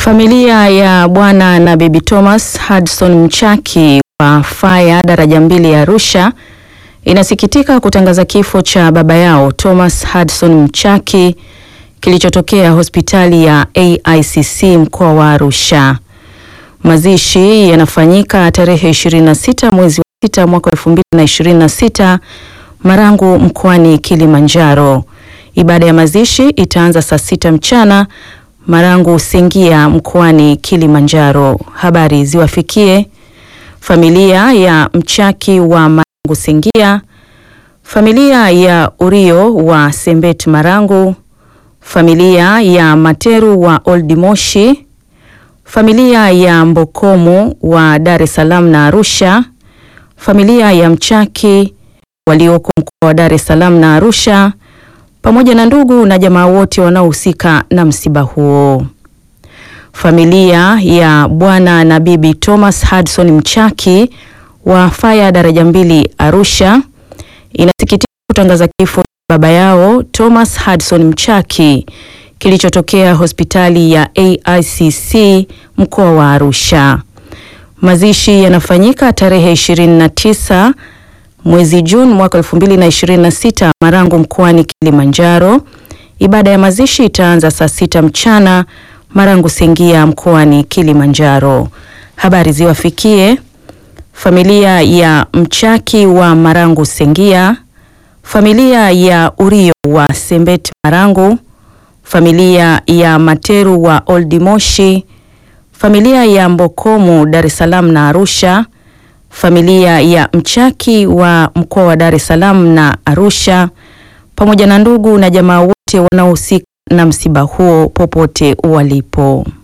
Familia ya Bwana na Bibi Thomas Hudson Mchaki wa Faya daraja mbili ya Arusha inasikitika kutangaza kifo cha baba yao Thomas Hudson Mchaki kilichotokea hospitali ya AICC mkoa wa Arusha. Mazishi yanafanyika tarehe 26 mwezi wa sita mwaka 2026 Marangu mkoani Kilimanjaro. Ibada ya mazishi itaanza saa sita mchana Marangu Sengia mkoani Kilimanjaro. Habari ziwafikie familia ya Mchaki wa Marangu Sengia, familia ya Urio wa Sembet Marangu, familia ya Materu wa Old Moshi, familia ya Mbokomu wa Dar es Salaam na Arusha, familia ya Mchaki walioko mkoa wa Dar es Salaam na Arusha pamoja na ndugu na jamaa wote wanaohusika na msiba huo. Familia ya Bwana na Bibi Thomas Hudson Mchaki wa Faya daraja mbili Arusha inasikitika kutangaza kifo cha baba yao Thomas Hudson Mchaki kilichotokea hospitali ya AICC mkoa wa Arusha. Mazishi yanafanyika tarehe 29 mwezi Juni mwaka 2026 Marangu mkoani Kilimanjaro. Ibada ya mazishi itaanza saa sita mchana Marangu Sengia mkoani Kilimanjaro. Habari ziwafikie familia ya Mchaki wa Marangu Sengia, familia ya Urio wa Sembet Marangu, familia ya Materu wa Old Moshi, familia ya Mbokomu Dar es Salaam na Arusha, familia ya Mchaki wa mkoa wa Dar es Salaam na Arusha, pamoja na ndugu na jamaa wote wanaohusika na msiba huo popote walipo.